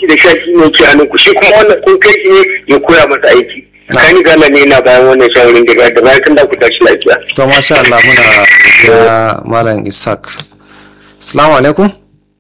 da sha shi ne ke hannun ku shi kuma wannan kun kai shi ne ya koya masa aiki kani gala ne na bayan wannan shawarin daga da bayan kan da ku tashi lafiya to masha Allah muna godiya malam Isaac assalamu alaikum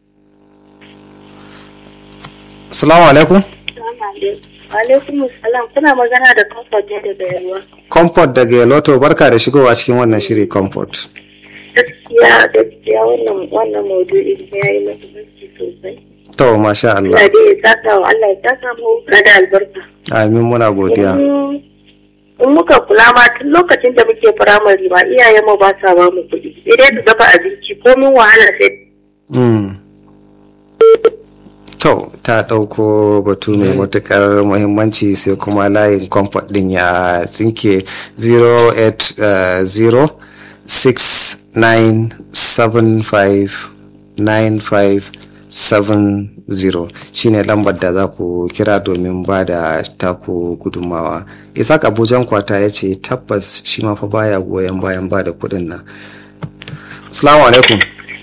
assalamu alaikum alaikum salam kuna magana da comfort ne daga yalwa comfort daga yaloto barka da shigowa cikin wannan shiri comfort gaskiya gaskiya wannan wannan maudu'i ya yi muhimmanci sosai to masha Allah Allah dai ya saka wa Allah ya saka mu da albarka amin muna godiya in muka kula ma tun lokacin da muke firamare ma iyayen mu ba sa ba mu kuɗi sai dai su dafa abinci komin wahala sai Mm. To, ta ɗauko batu mai matuƙar muhimmanci sai kuma layin comfort ɗin ya tsinke 08069759570 shine lambar da za ku kira domin ba da taku gudunmawa. Isaac Abujan kwata ya ce tabbas shi ma fa baya goyon bayan ba da kuɗin nan. Assalamu alaikum.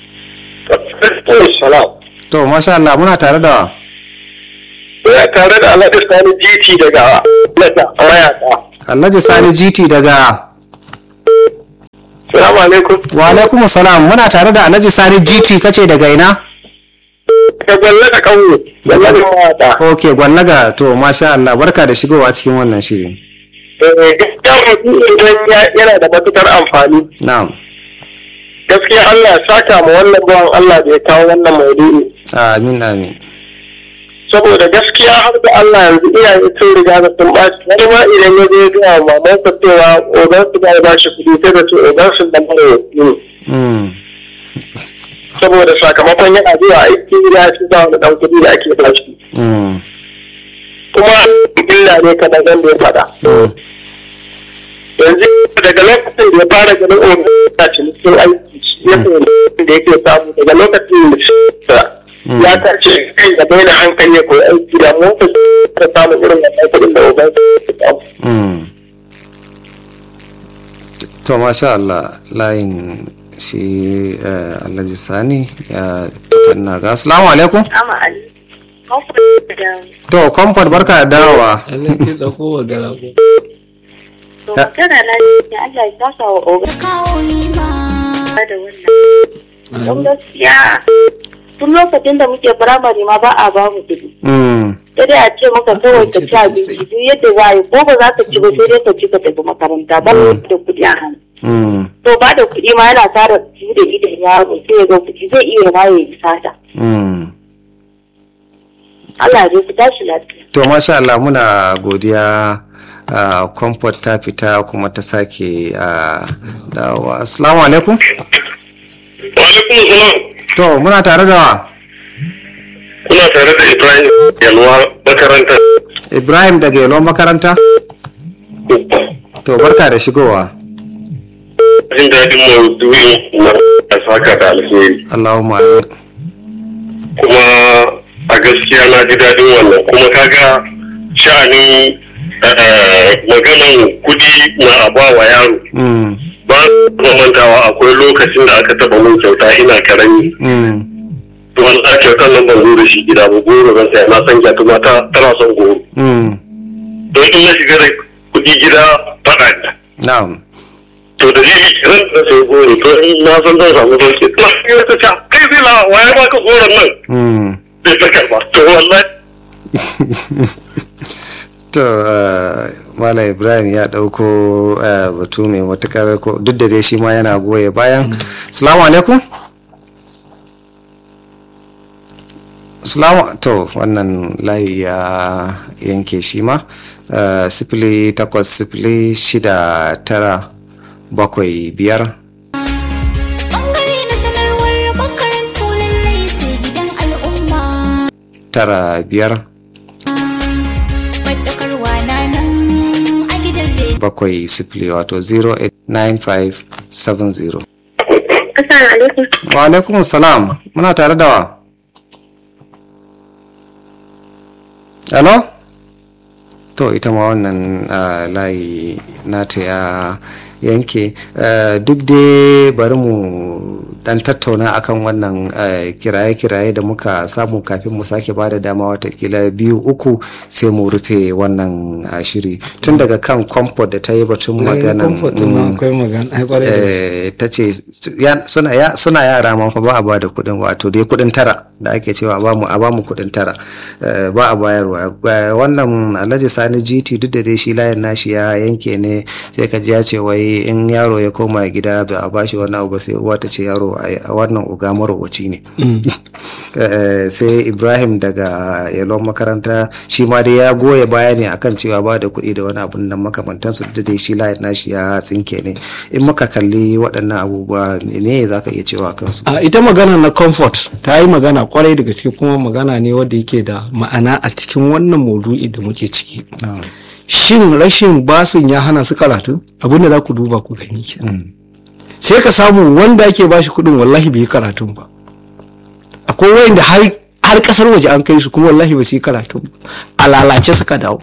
salam To, masha Allah muna tare da ya tare da Allah Sani GT daga Lata mayaka Alhaji Sani GT daga salamu alaikum Wa alaikum salam muna tare da Alhaji Sani GT kace daga ina? ka gwalla da kanwo gwalla da mayaka Ok, gwallaga to masha Allah barka da shigowa cikin wannan shiri. gaskiya mutum idan ya- yana da matukar amfani Na'am. gaskiya Allah ya saka ma wannan bawan Allah da ya kawo wannan maudu'i Amin amin. saboda gaskiya har da Allah yanzu iyaye sun riga da sun bashi wani ma idan ya je ga maman sa cewa ogan su ba shi kuɗi sai da ce ogan su da mara ne Mm. saboda sakamakon yana zuwa aiki ya ci da wani ɗan kuɗi da ake ba shi Mm. kuma illa ne kaɗan da ya faɗa Mm. yanzu daga lokacin da ya fara ganin ogan na cikin aiki ya fahimci da yake samu daga lokacin da ya tace kai da bai da hankali ya koyi aiki da motsa ta samu irin wannan kuɗin da ogan su samu Mm. To masha Allah layin shi eh, Alhaji Sani ya tanna ga. Assalamu alaikum. ama ali comfort da To, comfort barka da dawowa. ana ke ɗauko wa gara ko to magana na ne Allah ya saka wa oga kawo ni ma da wannan don gaskiya tun lokacin da muke firamare ma ba a ba mu kuɗi Mm. sai dai a ce maka kawai ka ci abinci duk yadda za a yi ko ba za ka ci ba sai dai ka ci ka tafi makaranta ba da kuɗi a hannu Mm. to ba da kuɗi ma yana tara su da idan yaro sai ya ga kuɗi zai iya ma ya yi sata Mm. Allah ya ku tashi lafiya To masha Allah muna godiya a comfort ta fita kuma ta sake a dawowa. Assalamu alaikum. Walaikun salam. To muna tare da wa? Kuna tare da Ibrahim Yalwa makarantar. Ibrahim daga Yalon makaranta? To barka da shigowa. Jin daɗin maudu'in na a saka da alheri. Allahumma amin. Kuma a gaskiya na ji daɗin wannan. Kuma kaga sha'anin eh, maganan kuɗi na abawa yaro. Mm. Ba su mantawa akwai lokacin da aka taɓa mun kyauta ina karami. Mm. Wani a kyautar nan ban zo da shi gida ba goro zan saya na san gyatuma ta tana son goro. Mm. Don in na shiga da kuɗi gida faɗa ne. Na'am. to da zai ran da sai gori to in na san zan samu sauki to sai ta ce kai zai la waye ba ka goron nan Mm. sai ta karba to wallahi To uh, Mala Ibrahim ya ɗauko uh, batu mai matukar ko duk da dai shi ma yana goye bayan. Salamu alaikum. Salamu to wannan layi ya yanke shi ma uh, sifili takwas sifili shida tara bakwai biyar bangare na sanarwar makarantu lallai sai gidan al'umma tara biyar faɗakarwa na nan a gidan rediyo bakwai sifili wato 089570. Assalamu alaikum Wa alaikum salam muna tare da wa? Hello? To ita ma wannan ah, layi nata ya yanke Eh, duk dai bari mu dan tattauna akan wannan eh, kiraye-kiraye da muka samu kafin mu sake ba da dama watakila biyu uku sai mu rufe wannan ah, shiri tun daga kan comfort da ta yi batun maganan comfort din mm, akwai magana ai kwarai da gaske. eh, ta ce su- ya- suna ya- suna yara ma fa ba a ba da kuɗin wato dai kuɗin tara da ake cewa a bamu a bamu kuɗin tara eh, ba a bayarwa Eh, wannan alhaji sani gt duk da dai shi layin nashi ya yanke ne sai ka ji ya ce wai in yaro ya koma gida ba a bashi wani abu ba sai uwa ta ce yaro ai, a wannan uga marowaci ne Eh, sai ibrahim daga yalon makaranta shi ma dai ya goya baya ne akan cewa ba da kuɗi da wani abun nan makamantansu duk da dai shi layin nashi ya tsinke ne in muka kalli waɗannan abubuwa ne za ka iya cewa kansu a ita magana na comfort ta yi magana kwarai da gaske kuma magana ne wanda yake da ma'ana a cikin wannan maudu'i da muke ciki shin rashin basin ya hana su karatu abin da za ku duba ku gani ke sai ka samu wanda ake bashi kuɗin wallahi bai yi karatun ba akwai wayanda har har kasar waje an kai su kuma wallahi ba su yi karatun ba a lalace suka dawo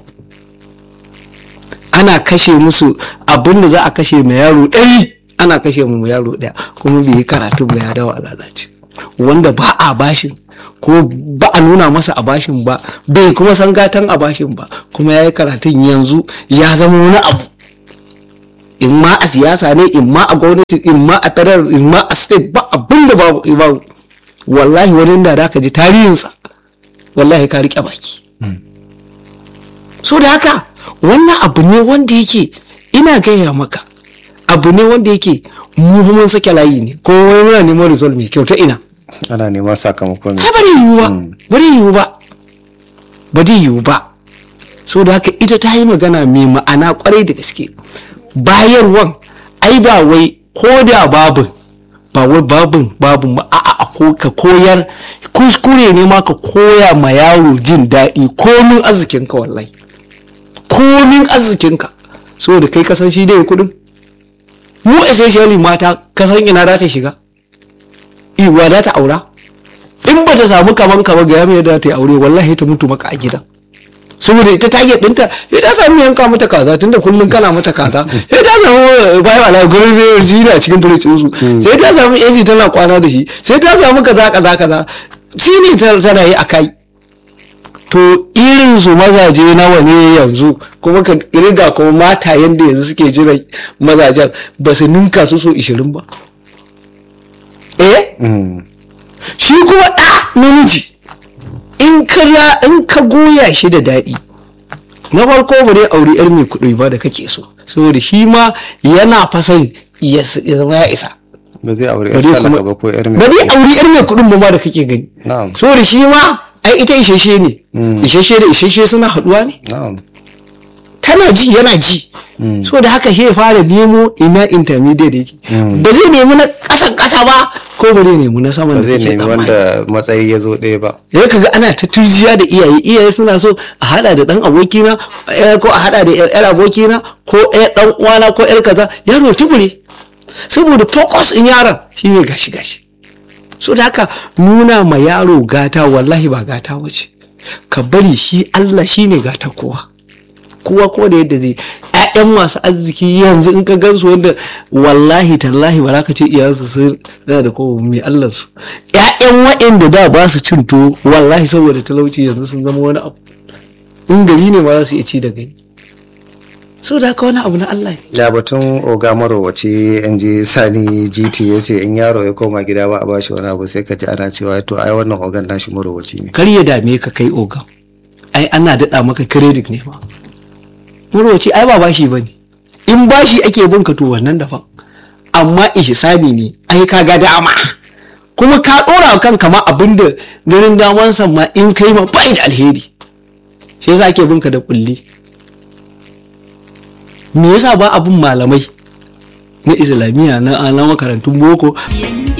ana kashe musu abin da za a kashe mai yaro ɗari ana kashe mu yaro ɗaya kuma bai yi karatun ba ya dawo a lalace wanda ba a bashin ko ba a nuna masa a bashin ba bai kuma san gatan a bashin ba kuma ya yi karatun yanzu ya zama wani abu in ma a siyasa ne in ma a gwamnati in ma a tarar in ma a state ba abin da babu babu wallahi wani da ka ji tarihinsa wallahi ka riƙe baki so da haka wannan abu ne wanda yake ina gaya maka abu ne wanda yake mu mun sake layi ne ko wani muna neman result mai kyau ta ina ana neman sakamako ne ai bari yiwu ba bari yiwu ba bari yiwu ba so da haka ita ta yi magana mai ma'ana kwarai da gaske bayarwan ai ba wai ko da babin ba wai babin babin ba a'a a ko ka koyar kuskure ne ma ka koya ma yaro jin daɗi komin arzikinka wallahi komin arzikinka saboda kai kasan shi dai kudin mu especially mata kasan ina za ta shiga iwa za ta aura in ba ta samu kaman kama ga yamma da ta yi aure wallahi ta mutu maka a gidan saboda ita target ɗinta sai ta samu yanka mata kaza tunda kullum kana mata kaza sai ta samu bayan ala gurin da shi a cikin fridge su sai ta samu AC tana kwana da shi sai ta samu kaza kaza kaza shi ne ta tana yi a kai to irin su mazaje nawa ne yanzu kuma ka riga kuma mata yadda yanzu suke jira mazajen ba su ninka su so 20 ba eh shi kuma ɗa namiji in ka ra- in ka goya shi da daɗi na farko ba dai auri yar mai kuɗi ba da kake so saboda shi ma yana fasan ya s- ya zama ya isa ba zai aure ba yar dai talaka kuma ba ko yar ba mai dai auri yar mai kuɗin ba ma da kake gani Na'am. saboda shi ma ai ita isheshe ne isheshe da isheshe suna haɗuwa ne na'am tana ji yana ji so da haka shi ya fara nemo ina intermediate yake ba zai nemi na ƙasan ƙasa ba ko ba zai nemi na saman ba da zai kake nemi tsammani. wanda matsayi ya zo ɗaya ba ya kaga ana ta turjiya da iyaye iyaye suna so a hada da dan abokina eh, ko a hada da yar abokina ko yar dan uwana ko yar kaza yaro tubure saboda focus in yaron shine gashi gashi so da haka nuna ma yaro gata wallahi ba gata wace ka bari shi Allah shine gata kowa kowa ko da yadda zai ƴaƴan masu arziki yanzu in ka gansu wanda wallahi tallahi ba za ka ce iyayensu sun zana da kowa mai Allah su ƴaƴan waɗanda da ba su cin tuwo wallahi saboda talauci yanzu sun zama wani abu in gari ne ma za su iya ci da gani saboda haka wani abu na Allah ne ya batun oga marowaci yan ji sani gt ya ce in yaro ya koma gida ba a bashi wani abu sai ka ji ana cewa to ai wannan ogan nashi marowaci ne kar ya dame ka kai ogan ai ana daɗa maka credit ne ma marwaci ai ba bashi ba ne in bashi ake bin ka to wannan daban amma ihsani ne ai ka ga dama kuma ka ɗora wa kanka ma abin da ganin damansa ma in kai ma bai da alheri shi yasa ake bin ka da kulli me yasa ba abin malamai na islamiyya na na makarantun boko Yanda